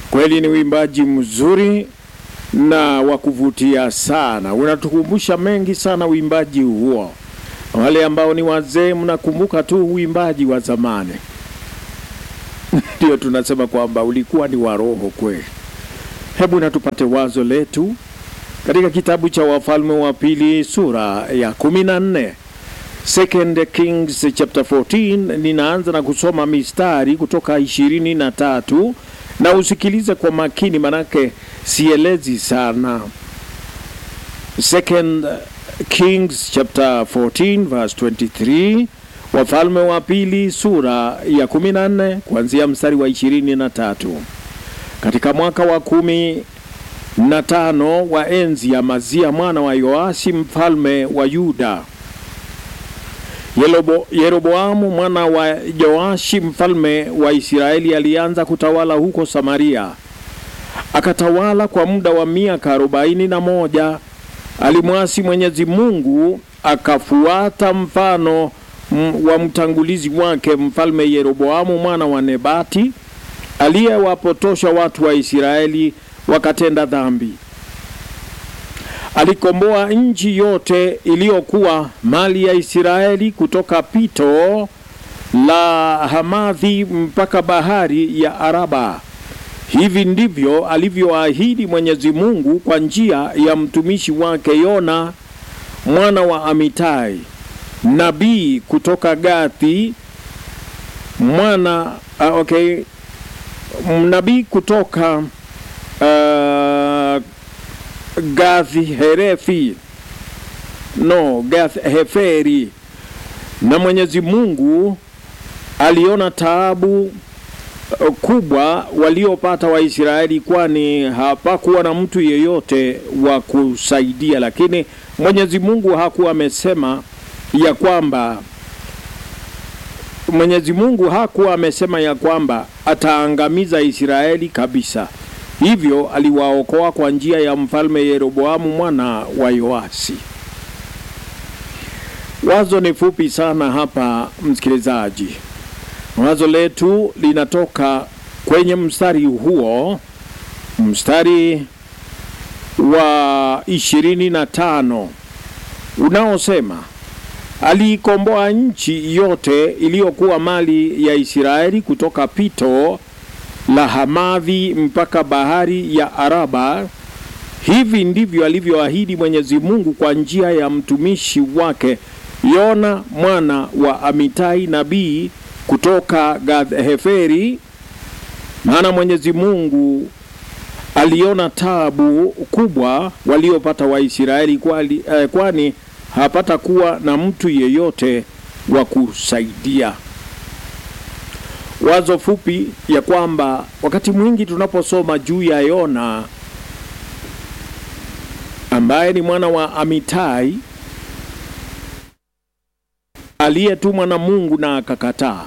Kweli ni uimbaji mzuri na wa kuvutia sana, unatukumbusha mengi sana uimbaji huo. Wale ambao ni wazee, mnakumbuka tu uimbaji wa zamani ndio tunasema kwamba ulikuwa ni wa roho kweli. Hebu na tupate wazo letu katika kitabu cha Wafalme wa Pili sura ya kumi na nne Second Kings chapter 14. Ninaanza na kusoma mistari kutoka ishirini na tatu na usikilize kwa makini, manake sielezi sana. Second Kings chapter 14 verse 23, Wafalme wa Pili sura ya 14 kuanzia mstari wa ishirini na tatu. Katika mwaka wa kumi na tano wa enzi ya Mazia mwana wa Yoashi mfalme wa Yuda, Yerobo, Yeroboamu mwana wa Yoashi mfalme wa Israeli alianza kutawala huko Samaria. Akatawala kwa muda wa miaka arobaini na moja. Alimwasi Mwenyezi Mungu, akafuata mfano m, wa mtangulizi wake mfalme Yeroboamu mwana wa Nebati aliyewapotosha watu wa Israeli wakatenda dhambi. Alikomboa nchi yote iliyokuwa mali ya Israeli kutoka pito la Hamathi mpaka bahari ya Araba. Hivi ndivyo alivyoahidi Mwenyezi Mungu kwa njia ya mtumishi wake Yona mwana wa Amitai, nabii kutoka Gathi mwana uh, okay, nabii kutoka uh, Gathi Herefi no Gath Heferi. Na Mwenyezi Mungu aliona taabu kubwa waliopata Waisraeli, kwani hapakuwa na mtu yeyote wa kusaidia. Lakini Mwenyezi Mungu hakuwa amesema ya kwamba Mwenyezi Mungu hakuwa amesema ya kwamba ataangamiza Israeli kabisa. Hivyo aliwaokoa kwa njia ya mfalme Yeroboamu mwana wa Yoasi. Wazo ni fupi sana hapa, msikilizaji. Wazo letu linatoka kwenye mstari huo, mstari wa ishirini na tano unaosema aliikomboa nchi yote iliyokuwa mali ya Israeli kutoka pito la Hamathi mpaka bahari ya Araba. Hivi ndivyo alivyoahidi Mwenyezi Mungu kwa njia ya mtumishi wake Yona mwana wa Amitai nabii kutoka Gath-Heferi. Maana Mwenyezi Mungu aliona taabu kubwa waliopata Waisraeli, kwani, eh, kwani hapata kuwa na mtu yeyote wa kusaidia. Wazo fupi ya kwamba wakati mwingi tunaposoma juu ya Yona ambaye ni mwana wa Amitai aliyetumwa na Mungu na akakataa,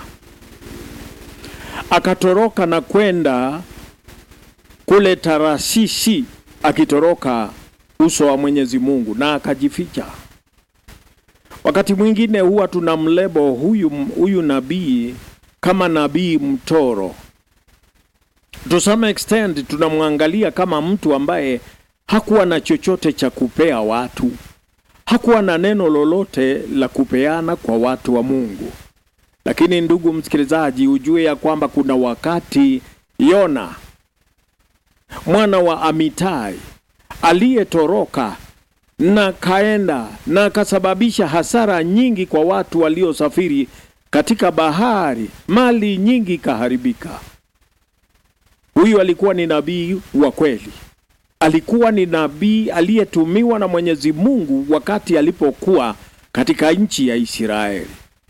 akatoroka na kwenda kule Tarashishi, akitoroka uso wa Mwenyezi Mungu na akajificha. Wakati mwingine huwa tunamlebo huyu, huyu nabii kama nabii mtoro. To some extent tunamwangalia kama mtu ambaye hakuwa na chochote cha kupea watu, hakuwa na neno lolote la kupeana kwa watu wa Mungu. Lakini ndugu msikilizaji, ujue ya kwamba kuna wakati Yona mwana wa Amitai aliyetoroka na kaenda na akasababisha hasara nyingi kwa watu waliosafiri katika bahari, mali nyingi ikaharibika. Huyu alikuwa ni nabii wa kweli, alikuwa ni nabii aliyetumiwa na Mwenyezi Mungu wakati alipokuwa katika nchi ya Israeli,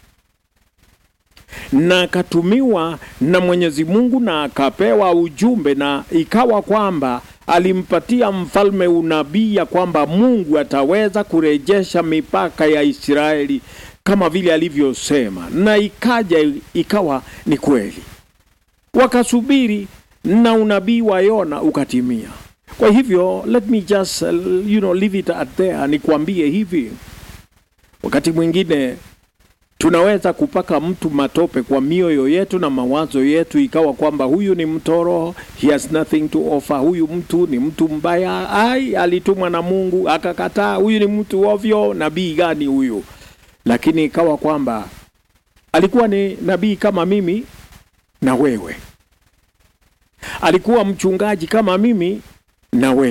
na akatumiwa na Mwenyezi Mungu na akapewa ujumbe, na ikawa kwamba alimpatia mfalme unabii ya kwamba Mungu ataweza kurejesha mipaka ya Israeli kama vile alivyosema, na ikaja ikawa ni kweli. Wakasubiri na unabii wa Yona ukatimia. Kwa hivyo let me just you know leave it at there, nikwambie hivi, wakati mwingine tunaweza kupaka mtu matope kwa mioyo yetu na mawazo yetu, ikawa kwamba huyu ni mtoro, he has nothing to offer, huyu mtu ni mtu mbaya, ai, alitumwa na Mungu akakataa, huyu ni mtu ovyo, nabii gani huyu? Lakini ikawa kwamba alikuwa ni nabii kama mimi na wewe, alikuwa mchungaji kama mimi na wewe.